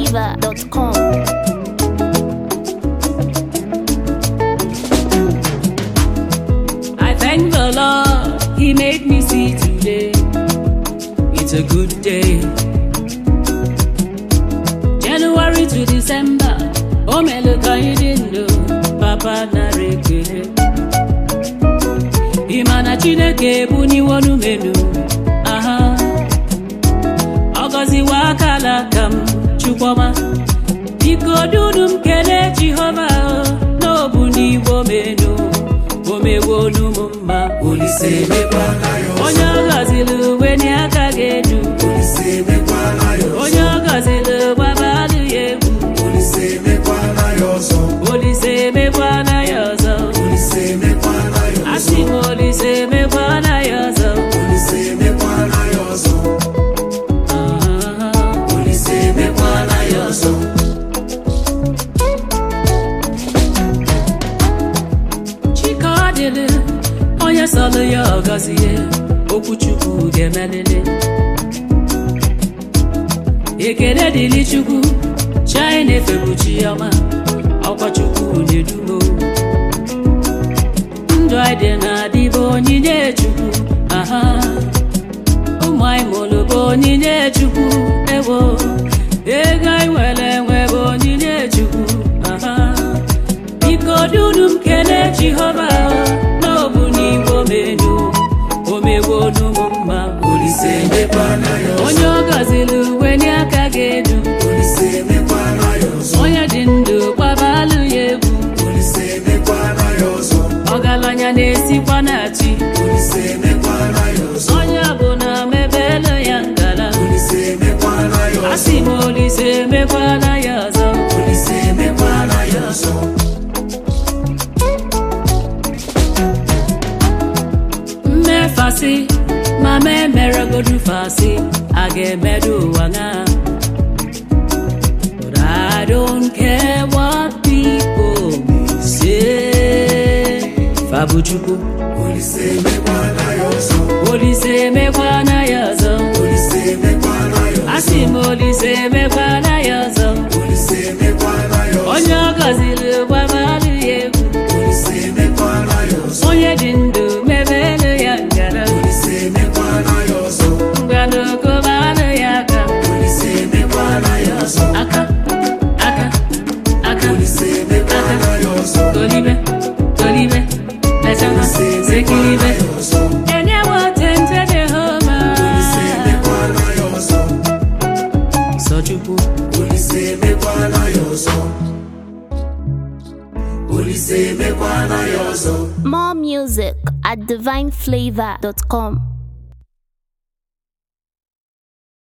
divineflavor.com. I thank the Lord, He made me see today. It's a good day. January to December, o melu ka anyị dị ndụ, papa nara ekele. Ị ma na Chineke ebuniwonu menu, aha. Ọ gọziwo akala aka m, Chukwuma. Biko dunu m kelee Jehova n'obu n'igbo menu. O mewonu m mma, Olise emekwala ya ọzọ. onye ọ gọziri uwe n'aka ga-edu. Olise emekwala ya ọzọ. onye ọ gọziri gbabalụ ya egwu Olise emekwala ya ọzọ. olise emekwana ya ọzọ Olise emekwala ya ọzọ. asị m olise emekwana ya ọzọ Olise emekwala ya ọzọ. Ah, Olise emekwala ya ọzọ. chike ọ dịrị onye sọlụ ya ọ gọzie okwu chukwu ga-emelele ekele dịrị chukwu china na-efebu chi ọma ọkwa chukwu na-edumo ndụ anyị dị na-adịbụ onyinye chukwu aha ụmụ anyị mụrụ bụ onyinye chukwu ewo ego anyị nwere enwe bụ onyinye chukwu aha biko dunu m kelee jehova n'obu n'igbo menu omegwonu m mma Olise emekwala ya ọzọ. onye ọ gọziri uwe n'aka ga-edu Olise emekwala ya ọzọ. onye dị ndụ gbabalụ ya egwu Olise emekwala ya ọzọ. ọgaranya na-esikwa na chi Olise emekwala ya ọzọ. onye ọbụla mebelu ya ngala Olise emekwala ya ọzọ. asị m olise emekwala ya ọzọ Olise emekwala ya ọzọ. mmefasị ma ma emeregodu fasị a ga-emedu ụwa ṅa But I don't care what people may say. Fabuchukwu, Olise emekwala ya ọzọ. Olise emekwana ya ọzọ. Olise emekwala ya ọzọ. Asị m Olise emekwana ya ọzọ. Olise emekwala ya ọzọ. Onye ọ gọziri gbabalụ ya egwu. Olise emekwala ya ọzọ. Onye dị ndụ mebelu ya ngara. Olise emekwala ya ọzọ. Ngwanụkọbalụ ya aka. Olise emekwala ya ọzọ. Aka, aka, aka. Olise emekwala ya ọzọ. Tolibe, tolibe, letana, Olise sekiribe. emekwala ya ọzọ. Enyewo tente Jehova. Olise emekwala ya ọzọ. Sọchukwu, Olise emekwala ya ọzọ. Olise emekwala ya ọzọ. More music at divineflavor.com.